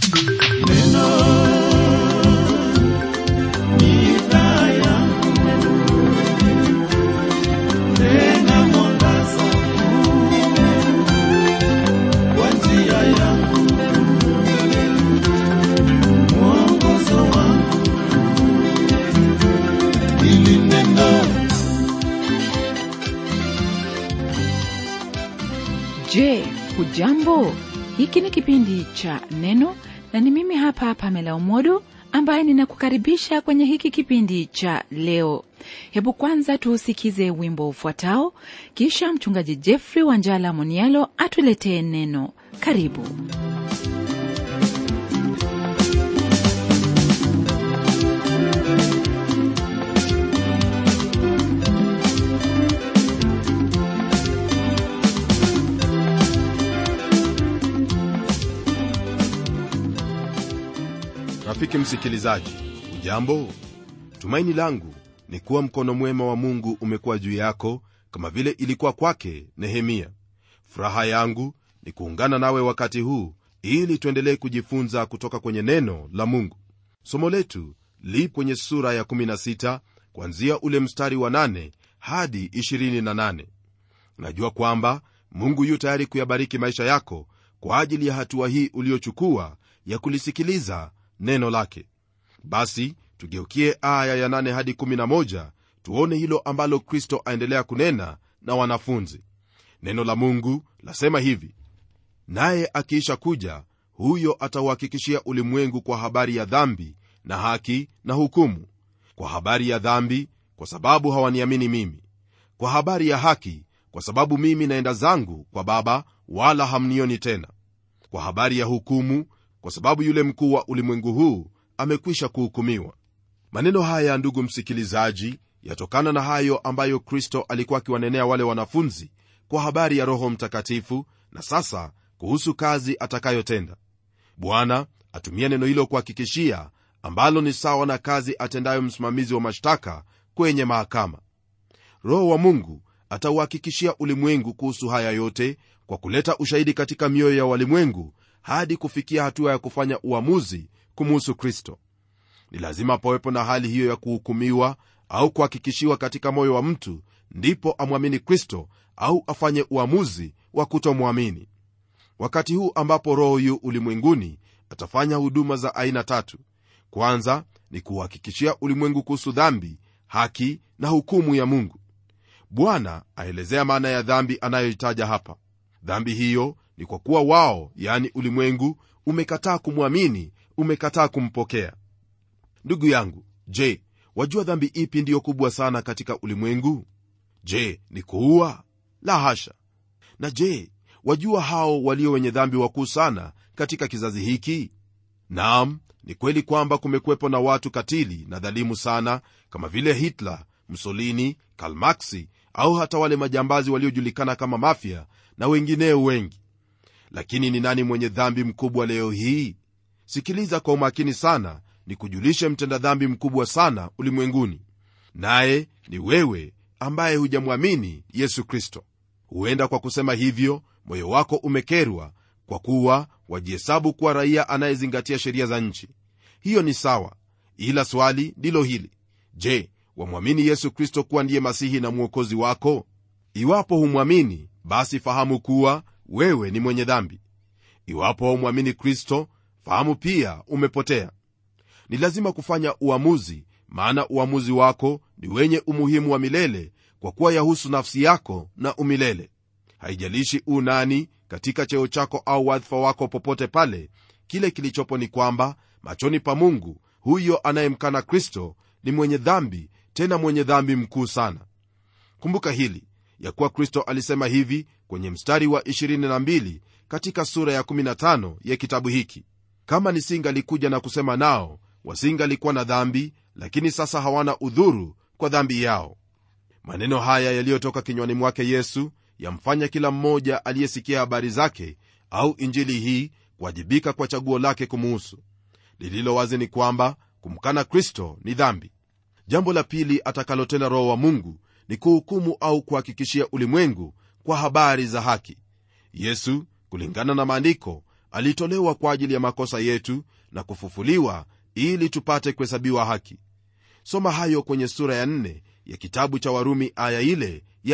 Je, hujambo? Hiki ni kipindi cha Neno na ni mimi hapa Pamela Umodo ambaye ninakukaribisha kwenye hiki kipindi cha leo. Hebu kwanza tuusikize wimbo ufuatao, kisha mchungaji Jeffrey Wanjala Monialo atuletee neno. Karibu. rafiki msikilizaji ujambo tumaini langu ni kuwa mkono mwema wa mungu umekuwa juu yako kama vile ilikuwa kwake nehemia furaha yangu ni kuungana nawe wakati huu ili tuendelee kujifunza kutoka kwenye neno la mungu somo letu li kwenye sura ya 16 kuanzia ule mstari wa 8 hadi 28 najua kwamba mungu yu tayari kuyabariki maisha yako kwa ajili ya hatua hii uliochukua ya kulisikiliza neno lake basi tugeukie aya ya 8 hadi 11 tuone hilo ambalo kristo aendelea kunena na wanafunzi neno la mungu lasema hivi naye akiisha kuja huyo atauhakikishia ulimwengu kwa habari ya dhambi na haki na hukumu kwa habari ya dhambi kwa sababu hawaniamini mimi kwa habari ya haki kwa sababu mimi naenda zangu kwa baba wala hamnioni tena kwa habari ya hukumu kwa sababu yule mkuu wa ulimwengu huu amekwisha kuhukumiwa maneno haya ndugu msikilizaji yatokana na hayo ambayo kristo alikuwa akiwanenea wale wanafunzi kwa habari ya roho mtakatifu na sasa kuhusu kazi atakayotenda bwana atumia neno hilo kuhakikishia ambalo ni sawa na kazi atendayo msimamizi wa mashtaka kwenye mahakama roho wa mungu atauhakikishia ulimwengu kuhusu haya yote kwa kuleta ushahidi katika mioyo ya walimwengu hadi kufikia hatua ya kufanya uamuzi kumuhusu kristo ni lazima pawepo na hali hiyo ya kuhukumiwa au kuhakikishiwa katika moyo wa mtu ndipo amwamini kristo au afanye uamuzi wa kutomwamini wakati huu ambapo roho yu ulimwenguni atafanya huduma za aina tatu kwanza ni kuhakikishia ulimwengu kuhusu dhambi haki na hukumu ya mungu bwana aelezea maana ya dhambi anayoitaja hapa dhambi hiyo ni kwa kuwa wao yani ulimwengu umekataa kumwamini umekataa kumpokea ndugu yangu je wajua dhambi ipi ndiyo kubwa sana katika ulimwengu je ni kuua la hasha na je wajua hao walio wenye dhambi wakuu sana katika kizazi hiki naam ni kweli kwamba kumekuwepo na watu katili na dhalimu sana kama vile hitler msolini kalmaksi au hata wale majambazi waliojulikana kama mafya na wengineo wengi lakini ni nani mwenye dhambi mkubwa leo hii sikiliza kwa umakini sana ni kujulishe mtenda dhambi mkubwa sana ulimwenguni naye ni wewe ambaye hujamwamini yesu kristo huenda kwa kusema hivyo moyo wako umekerwa kwa kuwa wajihesabu kuwa raia anayezingatia sheria za nchi hiyo ni sawa ila swali ndilo hili je wamwamini yesu kristo kuwa ndiye masihi na mwokozi wako iwapo humwamini basi fahamu kuwa wewe ni mwenye dhambi iwapo haumwamini kristo fahamu pia umepotea ni lazima kufanya uamuzi maana uamuzi wako ni wenye umuhimu wa milele kwa kuwa yahusu nafsi yako na umilele haijalishi u nani katika cheo chako au wadhifa wako popote pale kile kilichopo ni kwamba machoni pa mungu huyo anayemkana kristo ni mwenye dhambi tena mwenye dhambi mkuu sana kumbuka hili ya kuwa kristo alisema hivi kwenye mstari wa 22 katika sura ya 15 ya kitabu hiki kama nisingalikuja na kusema nao wasingalikuwa na dhambi lakini sasa hawana udhuru kwa dhambi yao maneno haya yaliyotoka kinywani mwake yesu yamfanya kila mmoja aliyesikia habari zake au injili hii kuwajibika kwa chaguo lake kumuhusu lililo wazi ni kwamba kumkana kristo ni dhambi jambo la pili atakalotenda roho wa mungu ni kuhukumu au kuhakikishia ulimwengu kwa habari za haki yesu kulingana na maandiko alitolewa kwa ajili ya makosa yetu na kufufuliwa ili tupate kuhesabiwa haki soma hayo kwenye sura ya 4 ya kitabu cha warumi aya ile ya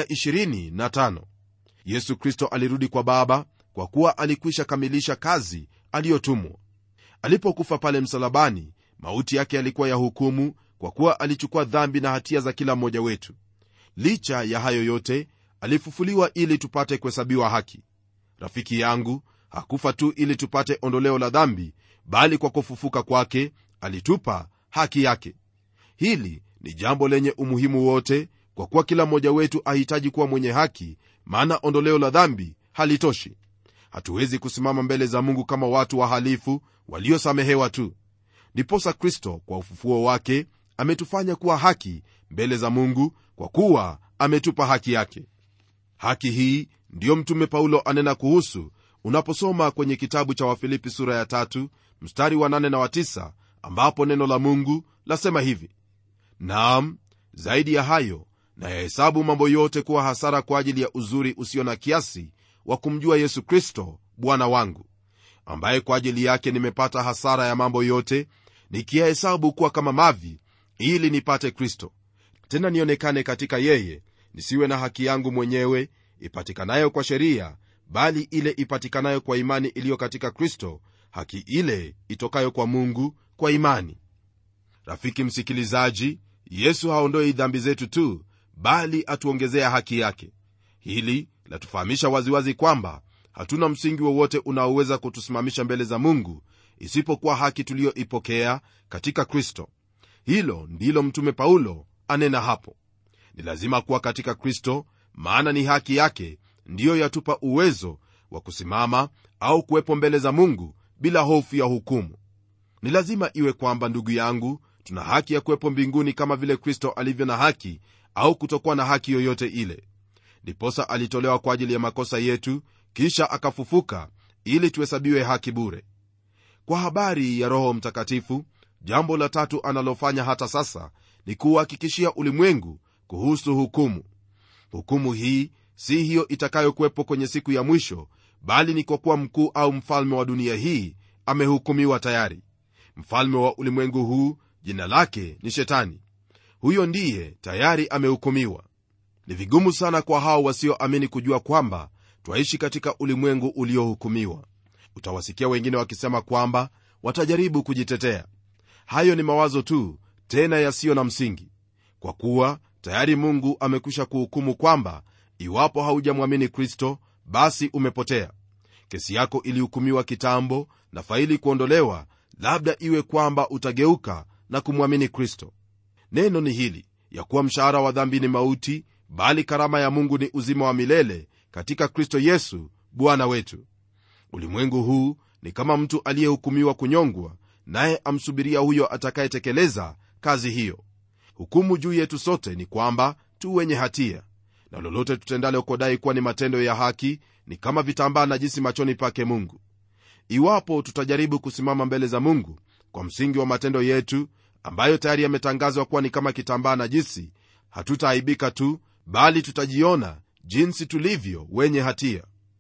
25 yesu kristo alirudi kwa baba kwa kuwa alikwisha kamilisha kazi aliyotumwa alipokufa pale msalabani mauti yake yalikuwa ya hukumu kwa kuwa alichukua dhambi na hatia za kila mmoja wetu licha ya hayo yote alifufuliwa ili tupate kuhesabiwa haki rafiki yangu hakufa tu ili tupate ondoleo la dhambi bali kwa kufufuka kwake alitupa haki yake hili ni jambo lenye umuhimu wote kwa kuwa kila mmoja wetu ahitaji kuwa mwenye haki maana ondoleo la dhambi halitoshi hatuwezi kusimama mbele za mungu kama watu wahalifu waliosamehewa tu ndiposa kristo kwa ufufuo wake ametufanya kuwa haki mbele za mungu kwa kuwa ametupa haki yake haki hii ndiyo mtume paulo anena kuhusu unaposoma kwenye kitabu cha wafilipi sura ya tatu mstari wa nane na wa tisa ambapo neno la mungu lasema hivi naam zaidi ya hayo na yahesabu mambo yote kuwa hasara kwa ajili ya uzuri usio na kiasi wa kumjua yesu kristo bwana wangu ambaye kwa ajili yake nimepata hasara ya mambo yote nikiyahesabu kuwa kama mavi ili nipate kristo tena nionekane katika yeye nisiwe na haki yangu mwenyewe ipatikanayo kwa sheria bali ile ipatikanayo kwa imani iliyo katika kristo haki ile itokayo kwa mungu kwa imani rafiki msikilizaji yesu haondoi dhambi zetu tu bali atuongezea haki yake hili latufahamisha waziwazi kwamba hatuna msingi wowote unaoweza kutusimamisha mbele za mungu isipokuwa haki tuliyoipokea katika kristo hilo ndilo mtume paulo anena hapo ni lazima kuwa katika kristo maana ni haki yake ndiyo yatupa uwezo wa kusimama au kuwepo mbele za mungu bila hofu ya hukumu ni lazima iwe kwamba ndugu yangu tuna haki ya kuwepo mbinguni kama vile kristo alivyo na haki au kutokuwa na haki yoyote ile ndiposa alitolewa kwa ajili ya makosa yetu kisha akafufuka ili tuhesabiwe haki bure kwa habari ya roho mtakatifu jambo la tatu analofanya hata sasa ni kuhakikishia ulimwengu kuhusu hukumu hukumu hii si hiyo itakayokuwepo kwenye siku ya mwisho bali ni kwa kuwa mkuu au mfalme wa dunia hii amehukumiwa tayari mfalme wa ulimwengu huu jina lake ni shetani huyo ndiye tayari amehukumiwa ni vigumu sana kwa hao wasioamini kujua kwamba twaishi katika ulimwengu uliohukumiwa utawasikia wengine wakisema kwamba watajaribu kujitetea hayo ni mawazo tu tena yasiyo na msingi kwa kuwa tayari mungu amekwisha kuhukumu kwamba iwapo haujamwamini kristo basi umepotea kesi yako ilihukumiwa kitambo na faili kuondolewa labda iwe kwamba utageuka na kumwamini kristo neno ni hili ya kuwa mshahara wa dhambi ni mauti bali karama ya mungu ni uzima wa milele katika kristo yesu bwana wetu ulimwengu huu ni kama mtu aliyehukumiwa kunyongwa naye amsubiria huyo atakayetekeleza kazi hiyo hukumu juu yetu sote ni kwamba tu wenye hatia na lolote tutendalo kodai kuwa ni matendo ya haki ni kama vitambaa najisi machoni pake mungu iwapo tutajaribu kusimama mbele za mungu kwa msingi wa matendo yetu ambayo tayari yametangazwa kuwa ni kama kitambaa najisi hatutaaibika tu bali tutajiona jinsi tulivyo wenye hatia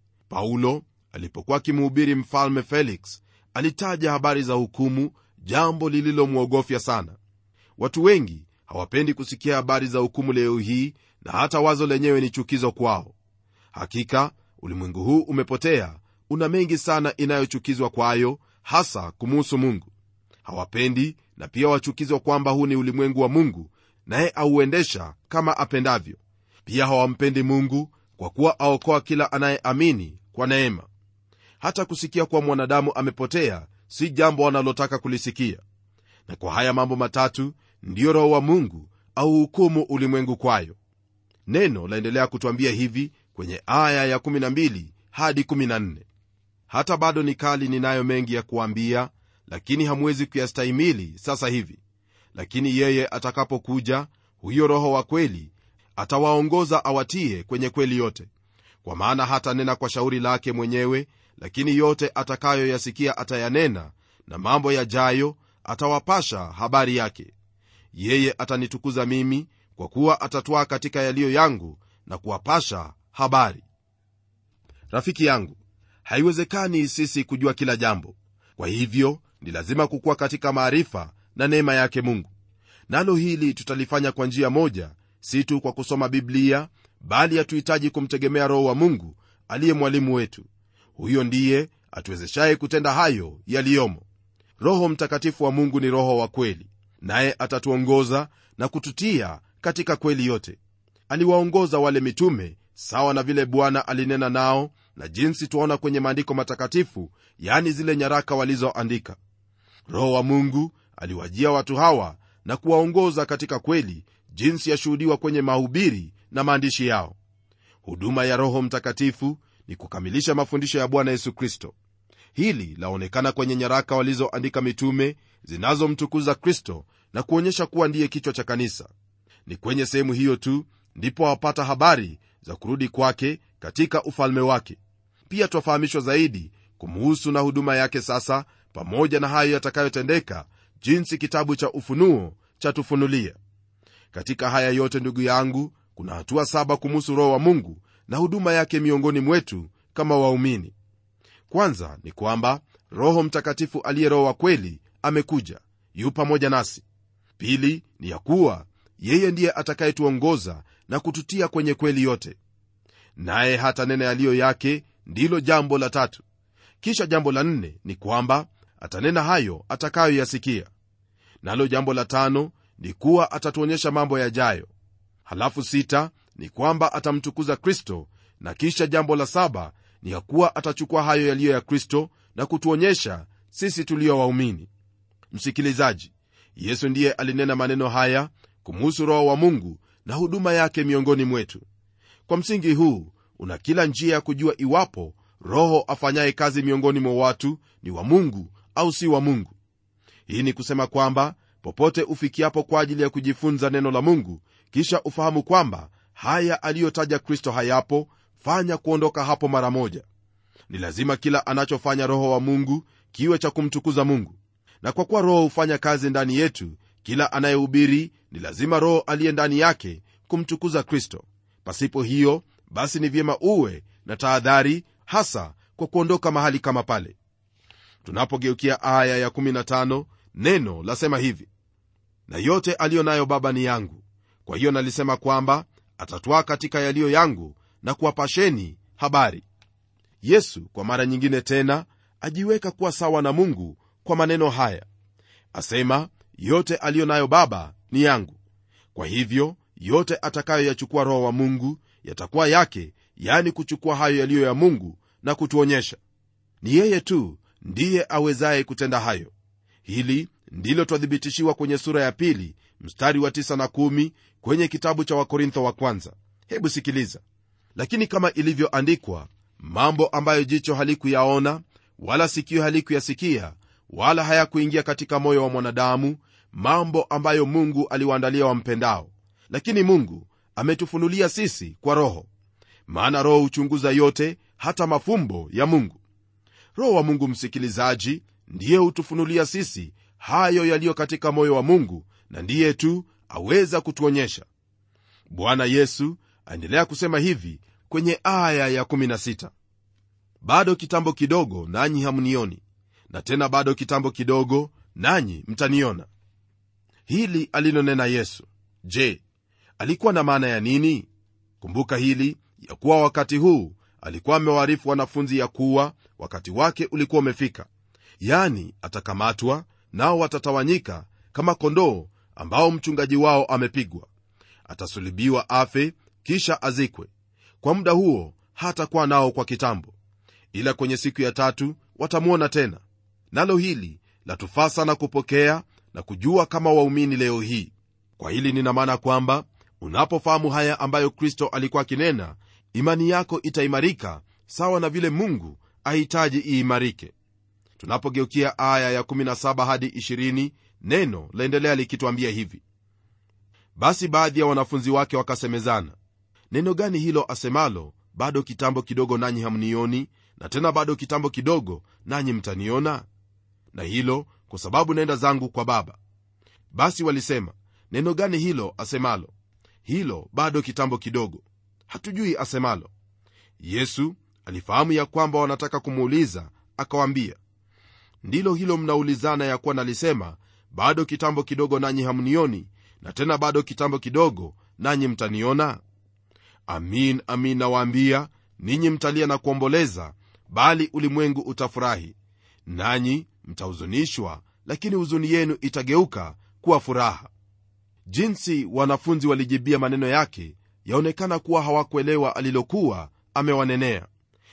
paulo alipokuwa akimhubiri mfalme felix alitaja habari za hukumu jambo lililomwogofya sana watu wengi hawapendi kusikia habari za hukumu leo hii na hata wazo lenyewe ni chukizo kwao hakika ulimwengu huu umepotea una mengi sana inayochukizwa kwayo hasa kumuhusu mungu hawapendi na pia wachukizwa kwamba huu ni ulimwengu wa mungu naye auendesha kama apendavyo pia hawampendi mungu kwa kuwa aokoa kila anayeamini kwa neema hata kusikia kuwa mwanadamu amepotea si jambo wanalotaka kulisikia na kwa haya mambo matatu ndiyo roho wa mungu au hukumu ulimwengu kwayo neno laendelea kutwambia hivi kwenye aya ya12 hadi 14 hata bado ni kali ninayo mengi ya kuambia lakini hamwezi kuyastahimili sasa hivi lakini yeye atakapokuja huyo roho wa kweli atawaongoza awatie kwenye kweli yote kwa maana hata nena kwa shauri lake mwenyewe lakini yote atakayoyasikia atayanena na mambo yajayo atawapasha habari yake yeye atanitukuza mimi kwa kuwa atatwaa katika yaliyo yangu na kuwapasha habari rafiki yangu haiwezekani sisi kujua kila jambo kwa hivyo ni lazima kukuwa katika maarifa na neema yake mungu nalo hili tutalifanya kwa njia moja si tu kwa kusoma biblia bali hatuhitaji kumtegemea roho wa mungu aliye mwalimu wetu huyo ndiye atuwezeshaye kutenda hayo yaliyomo roho mtakatifu wa mungu ni roho wa kweli naye atatuongoza na kututia katika kweli yote aliwaongoza wale mitume sawa na vile bwana alinena nao na jinsi twaona kwenye maandiko matakatifu yani zile nyaraka walizoandika roho wa mungu aliwajia watu hawa na kuwaongoza katika kweli jinsi yashuhudiwa kwenye mahubiri na maandishi yao huduma ya roho mtakatifu ni kukamilisha mafundisho ya bwana yesu kristo hili laonekana kwenye nyaraka walizoandika mitume zinazomtukuza kristo na kuonyesha kuwa ndiye kichwa cha kanisa ni kwenye sehemu hiyo tu ndipo wapata habari za kurudi kwake katika ufalme wake pia twafahamishwa zaidi kumuhusu na huduma yake sasa pamoja na hayo yatakayotendeka jinsi kitabu cha ufunuo chatufunulia katika haya yote ndugu yangu kuna hatua saba kumuhusu roho wa mungu na huduma yake miongoni mwetu kama waumini kwanza ni kwamba roho mtakatifu aliye roho wa kweli amekuja yu pamoja nasi pili ni ya kuwa yeye ndiye atakayetuongoza na kututia kwenye kweli yote naye hata nena yaliyo yake ndilo jambo la tatu kisha jambo la nne ni kwamba atanena hayo atakayoyasikia nalo jambo la tano ni kuwa atatuonyesha mambo yajayo halafu sita ni kwamba atamtukuza kristo na kisha jambo la saba ni ya kuwa atachukua hayo yaliyo ya kristo na kutuonyesha sisi tulio waumini msikilizaji yesu ndiye alinena maneno haya kumuhusu roho wa mungu na huduma yake miongoni mwetu kwa msingi huu una kila njia ya kujua iwapo roho afanyaye kazi miongoni mwa watu ni wa mungu au si wa mungu hii ni kusema kwamba popote ufikiapo kwa ajili ya kujifunza neno la mungu kisha ufahamu kwamba haya aliyotaja kristo hayapo fanya kuondoka hapo mara moja ni lazima kila anachofanya roho wa mungu kiwe cha kumtukuza mungu na kwa kuwa roho hufanya kazi ndani yetu kila anayehubiri ni lazima roho aliye ndani yake kumtukuza kristo pasipo hiyo basi ni vyema uwe na tahadhari hasa kwa kuondoka mahali kama pale tunapogeukia aya ya15 neno lasema hivi na yote aliyo nayo baba ni yangu kwa hiyo nalisema kwamba atatwaa katika yaliyo yangu na kuwapasheni habari yesu kwa mara nyingine tena ajiweka kuwa sawa na mungu kwa maneno haya asema yote aliyo nayo baba ni yangu kwa hivyo yote atakayoyachukua roho wa mungu yatakuwa yake yani kuchukua hayo yaliyo ya mungu na kutuonyesha ni yeye tu ndiye awezaye kutenda hayo hili ndilo twadhibitishiwa kwenye sura ya pili mstari wa 9 na 1 kwenye kitabu cha wakorintho wa kwanza hebu sikiliza lakini kama ilivyoandikwa mambo ambayo jicho halikuyaona wala sikio halikuyasikia wala hayakuingia katika moyo wa mwanadamu mambo ambayo mungu aliwaandalia wampendao lakini mungu ametufunulia sisi kwa roho maana roho huchunguza yote hata mafumbo ya mungu roho wa mungu msikilizaji ndiye hutufunulia sisi hayo yaliyo katika moyo wa mungu na ndiye tu aweza kutuonyesha bwana yesu aendelea kusema hivi kwenye aya ya16 bado kitambo kidogo nanyi hamnioni na tena bado kitambo kidogo nanyi mtaniona hili alilonena yesu je alikuwa na maana ya nini kumbuka hili ya kuwa wakati huu alikuwa amewaarifu wanafunzi ya kuwa wakati wake ulikuwa umefika yani atakamatwa nao watatawanyika kama kondoo ambao mchungaji wao amepigwa atasulibiwa afe kisha azikwe kwa muda huo hatakuwa nao kwa kitambo ila kwenye siku ya tatu watamwona tena nalo hili latufaa sana kupokea na kujua kama waumini leo hii kwa hili nina maana kwamba unapofahamu haya ambayo kristo alikuwa akinena imani yako itaimarika sawa na vile mungu ahitaji iimarike tunapogeukia aya ya17 hadi 20 neno laendelea likitwambia hivi basi baadhi ya wanafunzi wake wakasemezana neno gani hilo asemalo bado kitambo kidogo nanyi hamnioni na tena bado kitambo kidogo nanyi mtaniona na hilo kwa sababu naenda zangu kwa baba basi walisema neno gani hilo asemalo hilo bado kitambo kidogo hatujui asemalo yesu alifahamu ya kwamba wanataka kumuuliza akawaambia ndilo hilo mnaulizana ya kuwa nalisema bado kitambo kidogo nanyi hamnioni na tena bado kitambo kidogo nanyi mtaniona amin amin nawaambia ninyi mtalia na kuomboleza bali ulimwengu utafurahi nanyi mtahuzunishwa lakini huzuni yenu itageuka kuwa furaha jinsi wanafunzi walijibia maneno yake yaonekana kuwa hawakuelewa alilokuwa amewanenea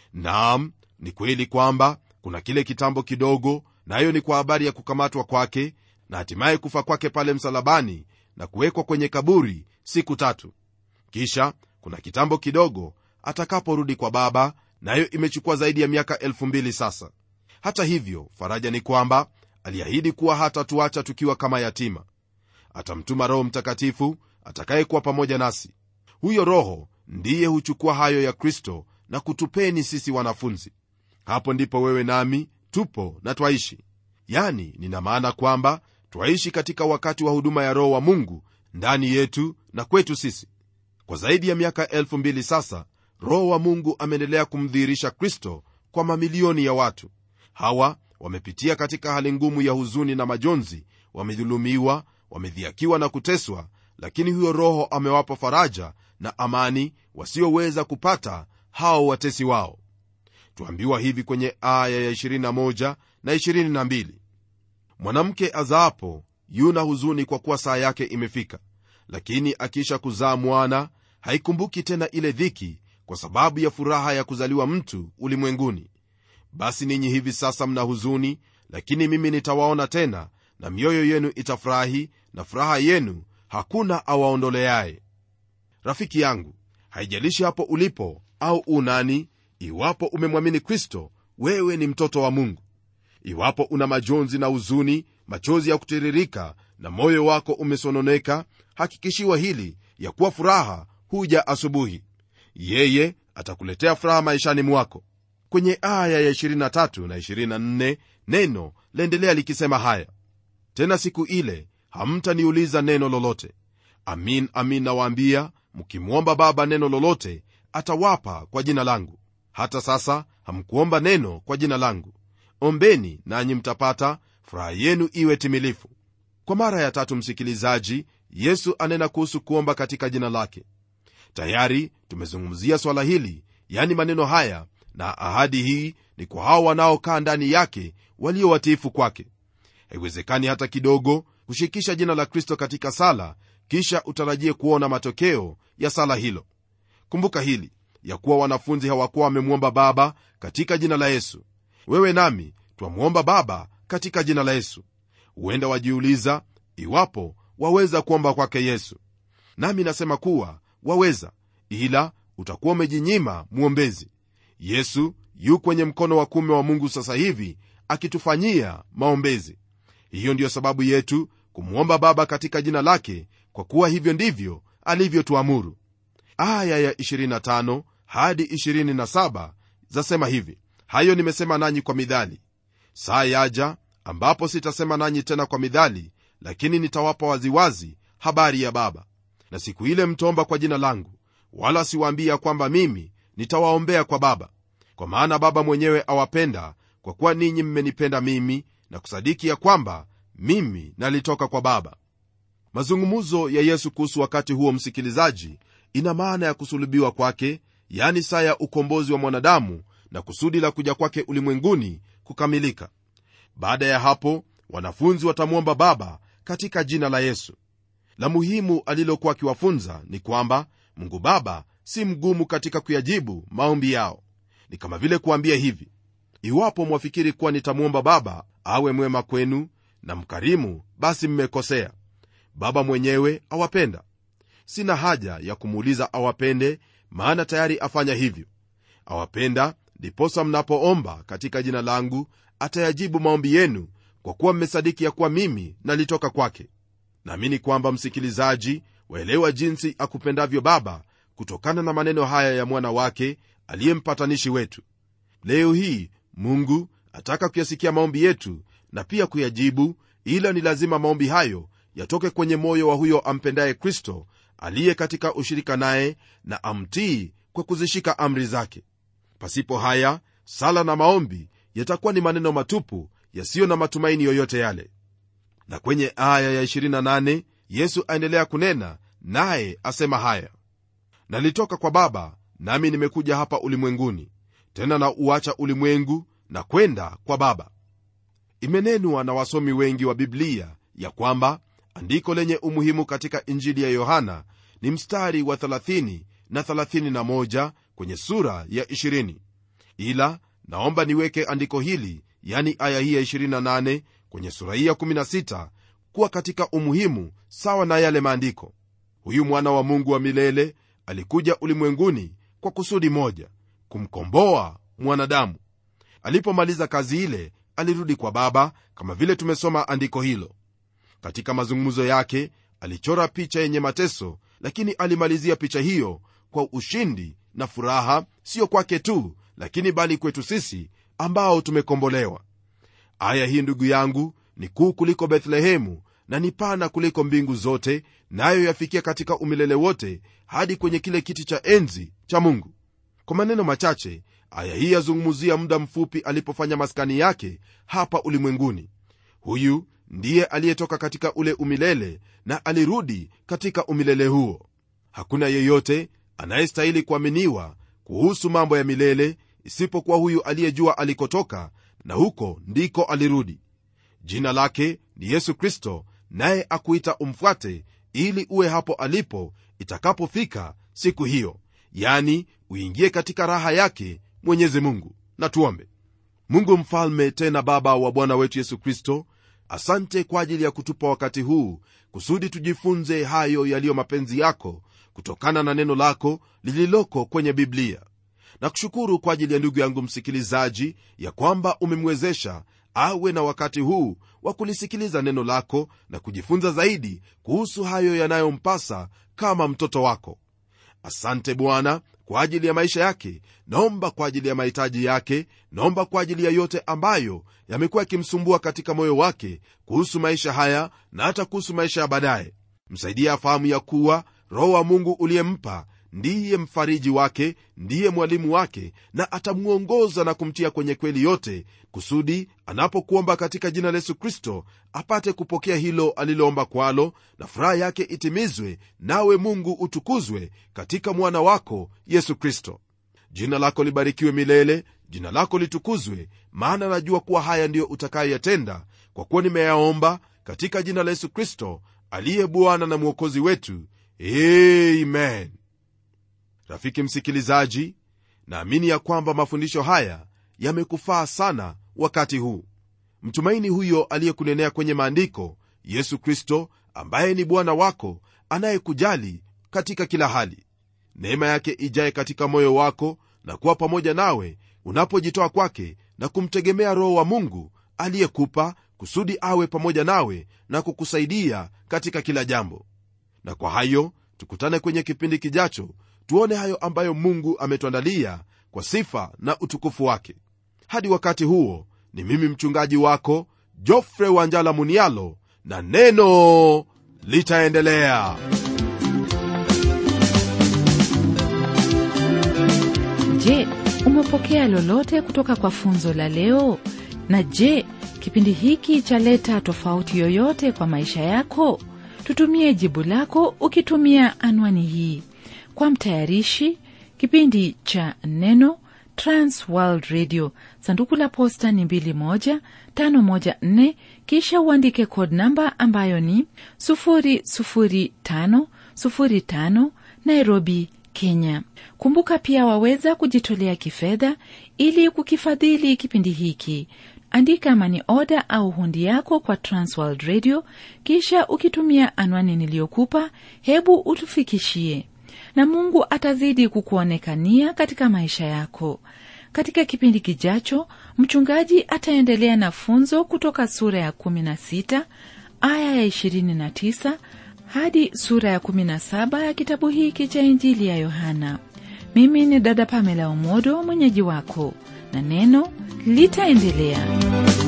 naam ni kweli kwamba kuna kile kitambo kidogo nayo na ni kwa habari ya kukamatwa kwake na hatimaye kufa kwake pale msalabani na kuwekwa kwenye kaburi siku tatu kisha kuna kitambo kidogo atakaporudi kwa baba nayo na imechukua zaidi ya miaka elfu mbili sasa hata hivyo faraja ni kwamba aliahidi kuwa hatatuacha tukiwa kama yatima atamtuma roho mtakatifu atakayekuwa pamoja nasi huyo roho ndiye huchukua hayo ya kristo na kutupeni sisi wanafunzi hapo ndipo wewe nami tupo na twaishi yani nina maana kwamba twaishi katika wakati wa huduma ya roho wa mungu ndani yetu na kwetu sisi kwa zaidi ya miaka elfu mbili sasa roho wa mungu ameendelea kumdhihirisha kristo kwa mamilioni ya watu hawa wamepitia katika hali ngumu ya huzuni na majonzi wamedhulumiwa wamedhiakiwa na kuteswa lakini huyo roho amewapa faraja na amani wasioweza kupata hao watesi wao tuambiwa hivi kwenye aya ya 21 na 22 mwanamke azaapo yuna huzuni kwa kuwa saa yake imefika lakini akiisha kuzaa mwana haikumbuki tena ile dhiki kwa sababu ya furaha ya kuzaliwa mtu ulimwenguni basi ninyi hivi sasa mna huzuni lakini mimi nitawaona tena na mioyo yenu itafurahi na furaha yenu hakuna awaondoleaye rafiki yangu haijalishi hapo ulipo au unani iwapo umemwamini kristo wewe ni mtoto wa mungu iwapo una majonzi na huzuni machozi ya kutiririka na moyo wako umesononeka hakikishiwa hili ya kuwa furaha huja asubuhi yeye atakuletea furaha maishani mwako kwenye aya ya 23 na 24 neno laendelea likisema haya tena siku ile hamtaniuliza neno lolote amin amin nawaambia mkimwomba baba neno lolote atawapa kwa jina langu hata sasa hamkuomba neno kwa jina langu ombeni nanyi mtapata furaha yenu iwe timilifu kwa mara ya tatu msikilizaji yesu anena kuhusu kuomba katika jina lake tayari tumezungumzia swala hili yani maneno haya na ahadi hii ni kwa hao wanaokaa ndani yake walio watiifu kwake haiwezekani hata kidogo kushikisha jina la kristo katika sala kisha utarajie kuona matokeo ya sala hilo kumbuka hili ya kuwa wanafunzi hawakuwa wamemwomba baba katika jina la yesu wewe nami twamwomba baba katika jina la yesu huenda wajiuliza iwapo waweza kuomba kwake yesu nami nasema kuwa waweza ila utakuwa umejinyima mwombezi yesu yu kwenye mkono wa kume wa mungu sasa hivi akitufanyia maombezi hiyo ndiyo sababu yetu kumwomba baba katika jina lake kwa kuwa hivyo ndivyo alivyotuamuru aya ya 25 hadi 27 zasema hivi hayo nimesema nanyi kwa midhali saa yaja ambapo sitasema nanyi tena kwa midhali lakini nitawapa waziwazi habari ya baba na siku ile mtaomba kwa jina langu wala siwaambia kwamba mimi nitawaombea kwa baba kwa maana baba mwenyewe awapenda kwa kuwa ninyi mmenipenda mimi na kusadiki ya kwamba mimi nalitoka kwa baba mazungumzo ya yesu kuhusu wakati huo msikilizaji ina maana ya kusulubiwa kwake yani saa ya ukombozi wa mwanadamu na kusudi la kuja kwake ulimwenguni kukamilika baada ya hapo wanafunzi watamwomba baba katika jina la yesu la muhimu alilokuwa akiwafunza ni kwamba mungu baba si mgumu katika kuyajibu maombi yao ni kama vile kuambia hivi iwapo mwafikiri kuwa nitamwomba baba awe mwema kwenu na mkarimu basi mmekosea baba mwenyewe awapenda sina haja ya kumuuliza awapende maana tayari afanya hivyo awapenda ndiposa mnapoomba katika jina langu atayajibu maombi yenu kwa kuwa mmesadiki ya kuwa mimi nalitoka kwake naamini kwamba msikilizaji waelewa jinsi akupendavyo baba kutokana na maneno haya ya mwana wake aliye mpatanishi wetu leo hii mungu ataka kuyasikia maombi yetu na pia kuyajibu ila ni lazima maombi hayo yatoke kwenye moyo wa huyo ampendaye kristo aliye katika ushirika naye na amtii kwa kuzishika amri zake pasipo haya sala na maombi yatakuwa ni maneno matupu yasiyo na matumaini yoyote yale na kwenye aya ya 28 yesu aendelea kunena naye asema haya nalitoka kwa baba nami nimekuja hapa ulimwenguni tena na uacha ulimwengu na kwenda kwa baba imenenwa na wasomi wengi wa biblia ya kwamba andiko lenye umuhimu katika injili ya yohana ni mstari wa 30 na 31 kwenye sura ya 20 ila naomba niweke andiko hili yani aya hii ya 28 kwenye sura hii ya 16 kuwa katika umuhimu sawa na yale maandiko huyu mwana wa mungu wa milele alikuja ulimwenguni kwa kusudi moja kumkomboa mwanadamu alipomaliza kazi ile alirudi kwa baba kama vile tumesoma andiko hilo katika mazungumzo yake alichora picha yenye mateso lakini alimalizia picha hiyo kwa ushindi na furaha sio kwake tu lakini bali kwetu sisi ambao tumekombolewa aya hii ndugu yangu ni kuu kuliko bethlehemu na ni pana kuliko mbingu zote nayo na yafikia katika umilele wote hadi kwenye kile kiti cha enzi cha mungu kwa maneno machache aya hii yazungumzia muda mfupi alipofanya maskani yake hapa ulimwenguni huyu ndiye aliyetoka katika ule umilele na alirudi katika umilele huo hakuna yeyote anayestahili kuaminiwa kuhusu mambo ya milele isipokuwa huyu aliyejua alikotoka na huko ndiko alirudi jina lake ni yesu kristo naye akuita umfuate ili uwe hapo alipo itakapofika siku hiyo yani uingie katika raha yake mwenyezi mungu na tuombe mungu mfalme tena baba wa bwana wetu yesu kristo asante kwa ajili ya kutupa wakati huu kusudi tujifunze hayo yaliyo mapenzi yako kutokana na neno lako lililoko kwenye biblia na kushukuru kwa ajili ya ndugu yangu msikilizaji ya kwamba umemwezesha awe na wakati huu wa kulisikiliza neno lako na kujifunza zaidi kuhusu hayo yanayompasa kama mtoto wako asante bwana kwa ajili ya maisha yake naomba kwa ajili ya mahitaji yake naomba kwa ajili ya yote ambayo yamekuwa yakimsumbua katika moyo wake kuhusu maisha haya na hata kuhusu maisha ya baadaye msaidie afahamu ya kuwa roho wa mungu uliyempa ndiye mfariji wake ndiye mwalimu wake na atamwongoza na kumtia kwenye kweli yote kusudi anapokuomba katika jina la yesu kristo apate kupokea hilo aliloomba kwalo na furaha yake itimizwe nawe mungu utukuzwe katika mwana wako yesu kristo jina lako libarikiwe milele jina lako litukuzwe maana najua kuwa haya ndiyo utakayoyatenda kwa kuwa nimeyaomba katika jina la yesu kristo aliye bwana na mwokozi wetu amen rafiki msikilizaji naamini ya kwamba mafundisho haya yamekufaa sana wakati huu mtumaini huyo aliyekunenea kwenye maandiko yesu kristo ambaye ni bwana wako anayekujali katika kila hali neema yake ijaye katika moyo wako na kuwa pamoja nawe unapojitoa kwake na kumtegemea roho wa mungu aliyekupa kusudi awe pamoja nawe na kukusaidia katika kila jambo na kwa hayo tukutane kwenye kipindi kijacho tuone hayo ambayo mungu ametuandalia kwa sifa na utukufu wake hadi wakati huo ni mimi mchungaji wako jofre wanjala munialo na neno litaendelea je umepokea lolote kutoka kwa funzo la leo na je kipindi hiki chaleta tofauti yoyote kwa maisha yako tutumie jibu lako ukitumia anwani hii kwa mtayarishi kipindi cha neno transworld radio sanduku la posta ni 21514 kisha uandike code namba ambayo ni 00505 nairobi kenya kumbuka pia waweza kujitolea kifedha ili kukifadhili kipindi hiki andika mani oda au hundi yako kwa transworld radio kisha ukitumia anwani niliyokupa hebu utufikishie na mungu atazidi kukuonekania katika maisha yako katika kipindi kijacho mchungaji ataendelea na funzo kutoka sura ya 16 aya ya 29 hadi sura ya 17 ya kitabu hiki cha injili ya yohana mimi ni dada pamela omodo mwenyeji wako na neno litaendelea